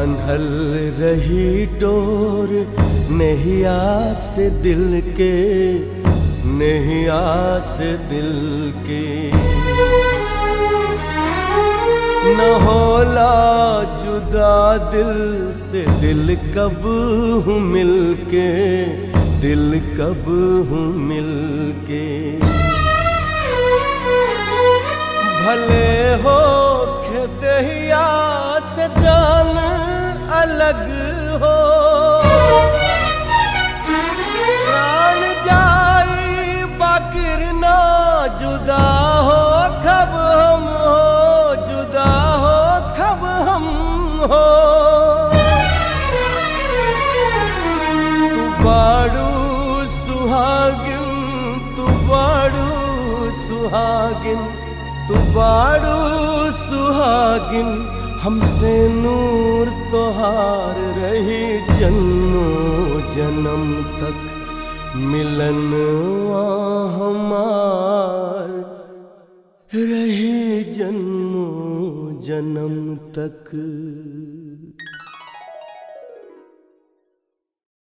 बांधल रही डोर नहिया से दिल के नहिया से दिल के न होला जुदा दिल से दिल कब हूँ मिल के दिल कब हूँ मिल के भले हो खेतहिया से जान अलग हो प्राण जाई बाकिर ना जुदा हो खब हम हो जुदा हो खब हम हो तू बाड़ू सुहागिन तू बाड़ू सुहागिन तू बाड़ू सुहागिन हमसे नूर तोहार रही जन्मो जन्म तक मिलन हमार रही जन्मो जन्म तक